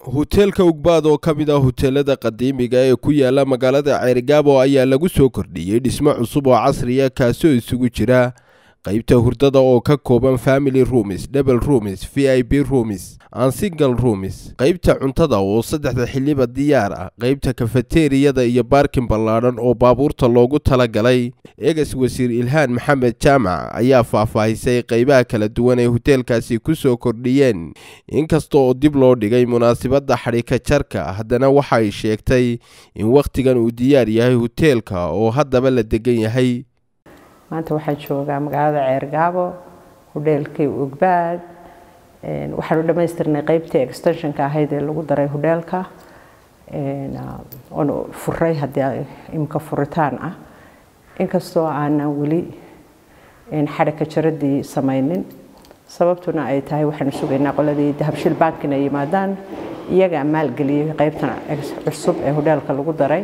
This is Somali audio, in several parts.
huteelka ugbaad oo ka mid ah huteelada qadiimiga ee ku yaala magaalada ceerigaabo ayaa lagu soo kordhiyey dhismo cusub oo casriya kaasoo isugu jira qaybta hurdada oo ka kooban family roomis double roomis v i b roomis an single roomis qaybta cuntada oo saddexda xiliba diyaar ah qaybta kafeteriyada iyo baarkin ballaadhan oo baabuurta loogu talagalay eegas wasiir ilhaan maxamed jaamac ayaa faahfaahisay qaybaha kala duwan ee huteelkaasi ku soo kordhiyeen inkasta oo dib loo dhigay munaasibadda xadhika jarka haddana waxay sheegtay in wakhtigan uu diyaar yahay huteelka oo haddaba la degan yahay maanta waxaan joogaa magaalada ceergaabo hudheelkii ugbaad waxaanu dhammaystirnay qeybtii extensionka ahayd ee lagu daray hudheelka oon furay haddii imka furitaan ah inkastoo aanan weli xadhika jaradii samaynin sababtuna ay tahay waxaanu sugaynaa qoladii dahabshil bank inay yimaadaan iyagaa maalgeliyey qeybtan cusub ee hudheelka lagu daray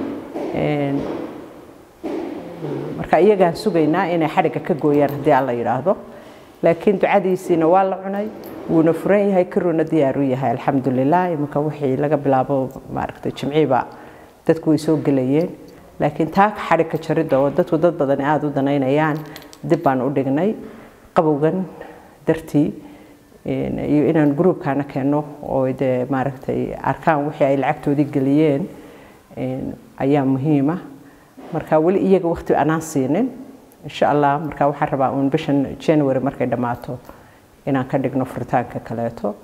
marka iyagaan sugaynaa inay xadhigga ka gooyaan haddii aan la yidhaahdo laakiin ducadiisiina waa la cunay wuuna furan yahay karuuna diyaaru yahay alxamdulilah iminka wixii laga bilaabo maaragtay jimciiba dadku way soo gelayeen laakiin taa xadhigka jaridda oo dadku dad badan aada u danaynayaan dib baan u dhignay qabowgan dartii iyo inaan gruubkaana keenno oo dee maaragtay arkaan wixii ay lacagtoodii geliyeen ayaa muhiima marka weli iyaga waqti anaan siinin insha allah marka waxaan rabaa uun bishan january markay dhammaato inaan ka dhigno furitaanka kaleeto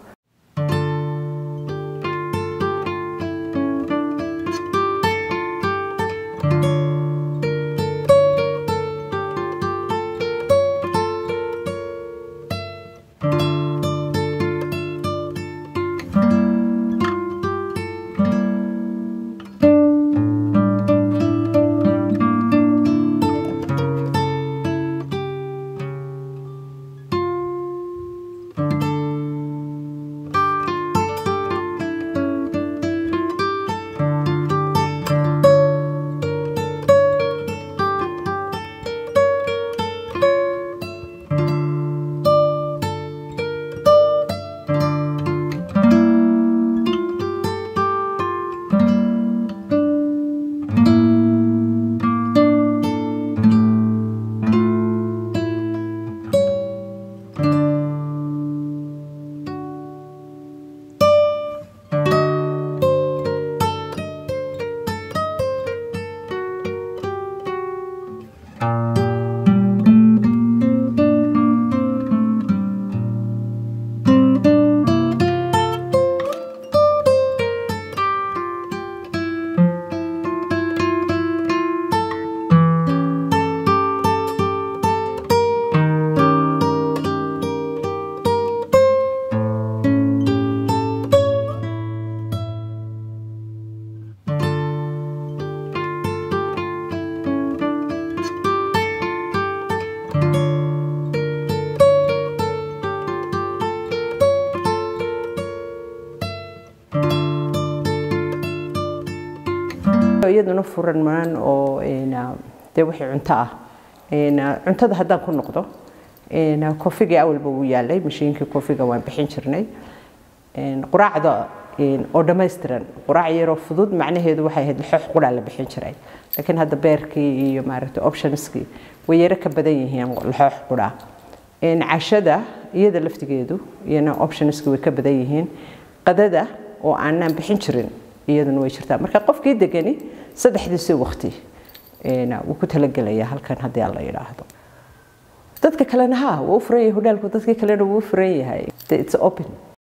iyaduna furan maan oo dee wixii cunto ah cuntada haddaan ku noqdo kofigii awalba wuu yaalay mashiinkii kofiga waan bixin jirnay quraacda oo dhammaystiran quraac yaroo fudud macnaheedu waxay ahayd lixoox quraa la bixin jiray laakiin hadda beerkii iyo maaragtay optionskii way yaro ka badan yihiin lixoox quraa cashada iyada laftigeedu iyana optionskii way ka badan yihiin qadada oo aanaan bixin jirin iyaduna way jirtaa marka qofkii degani saddexdiisii waqti wuu ku talagelayaa halkan haddii aan la yidhaahdo dadka kalena ha wuu u furan yahay hudhaalku dadkii kalena wuu u furan yahay it's open